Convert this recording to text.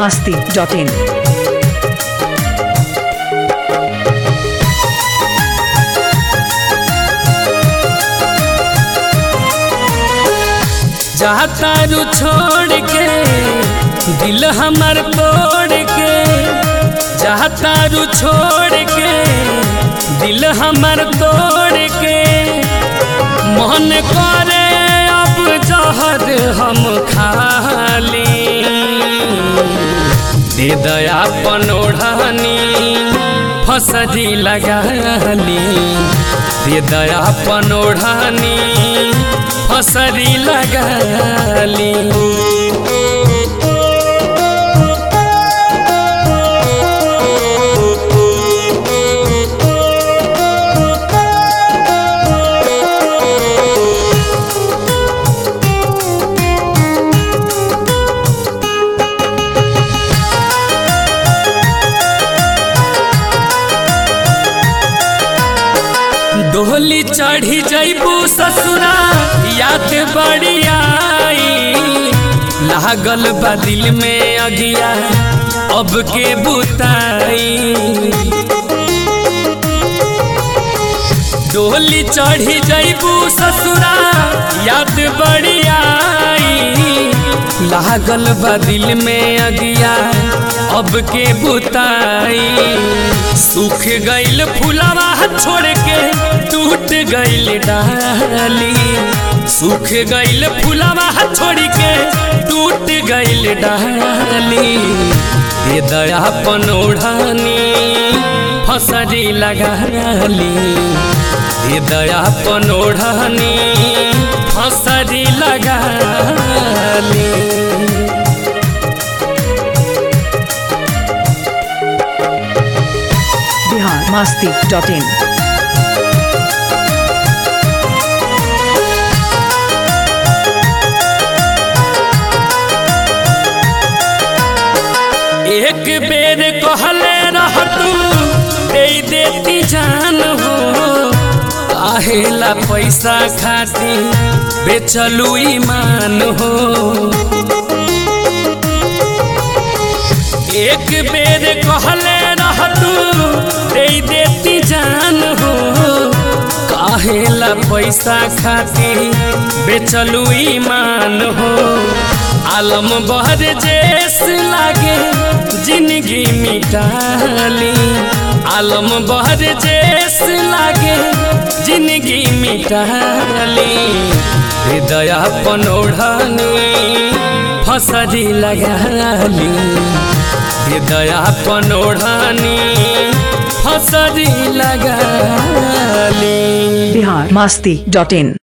masti.in. जाता रू छोड़ के दिल हमर तोड़ के जाता रू छोड़ के दिल हमर तोड़ के मन करे अब जहर हम खाली दे दया पनोढ़नी फसरी लगाली दे दया पनोढ़नी फसरी लगाली डोली चढ़ी जैबू ससुरा याद बड़ी आई लागल बा दिल में अगिया अब के बुताई डोली चढ़ी जैबू ससुरा याद बड़ी आई लागल बा दिल में अगिया अब के बुताई सूख गईल फुलवा छोड़ के टूट गईल डाली सूख गईल फुलवा छोड़ के टूट गईल डाली ये दया पनोढ़ानी फसरी लगाली ये दया पनोढ़ानी फसरी लगाली Bihar masti.in. एक बेर कहले रह तू दे देती जान हो काहेला पैसा खाती बेचलू ईमान हो एक बेर कहले रह तू दे देती जान हो काहेला पैसा खाती बेचलू ईमान हो आलम बहर जेस लागे जिंदगी मिटाली आलम बहर जेस लागे जिंदगी मिटाली हृदय पनोढ़नी फसरी लगाली हृदय पनोढ़नी फसरी लगाली Bihar masti.in.